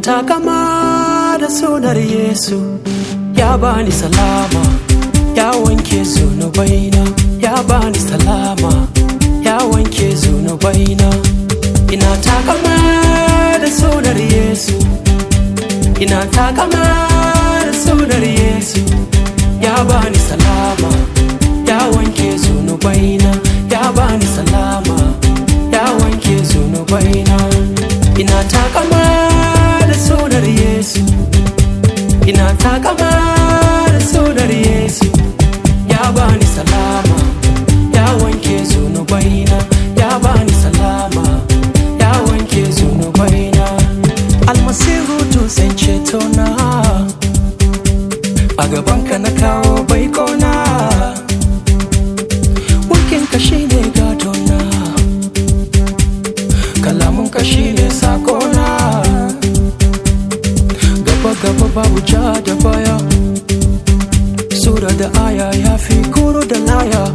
takama da sunar Yesu ya bani salama ya wanke zunubaina ya bani salama ya wanke zunubaina ina takama da sunar Yesu ina takama da sunar Yesu ya bani salama ya wanke zunubaina ya bani salama ya wanke zunubaina ina takama da sunar Yesu ina takama da sunar Yesu ya bani salama ya wanke zunubaina ya bani salama ya wanke zunubaina almasihu dutsen cetona a gabanka na kawo baikona mulkinka shine gadona kalamunka shine sakona gaba gaba babu ja da baya sura da aya ya fi kuro da laya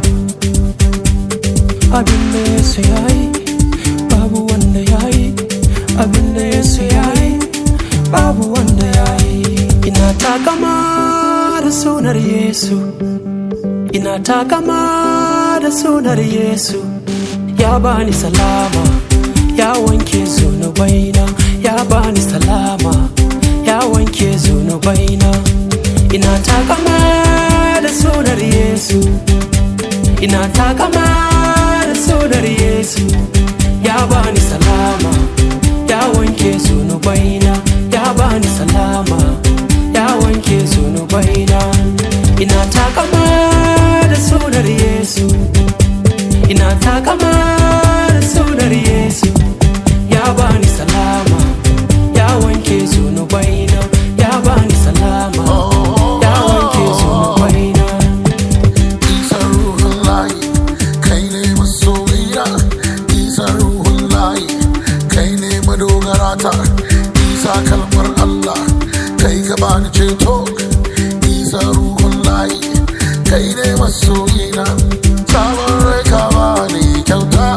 abin da yesu ya yi babu wanda ya yi abin da yesu ya yi babu wanda ya yi ina takama da sunar yesu ina takama da sunar yesu ya bani salama ya wanke zunubaina ya bani salama ya wanke zunubaina ina takama da sunar yesu ina takama da sunar yesu ya bani salama ya wanke zunubaina ya bani salama ya wanke zunubaina ina takama da sunar yesu ina takama da sunar yesu ya bani salama ya wanke zunubaina ya bani salama ya wanke zunubaina Isa ruhun layi kai ne masoyina Isa ruhun layi kai ne madogarata Isa kalmar Allah kai ka bani ceto Isa ruhun layi kai ne masoyina Sabon rai ka bani kyauta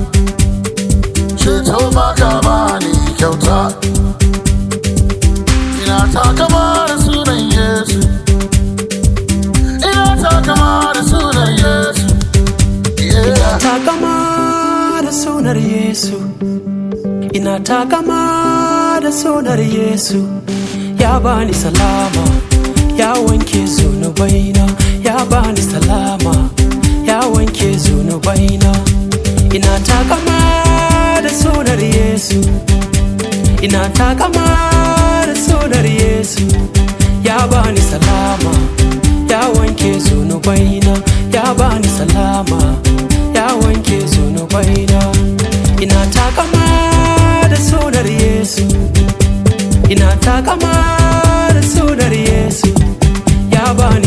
Ceto ma ka bani kyauta Ina takama da sunan Yesu Ina takama da sunan Yesu Yeah. takama da sunar Yesu ina takama da sunar Yesu ya bani salama ya wanke zunubaina ya bani salama ya wanke zunubaina ina takama da sunar Yesu ina takama da sunar Yesu ya bani salama ya wanke zunubaina ya bani salama ya wanke zunubaina ina takama da sunar Yesu ina takama da sunar Yesu ya bani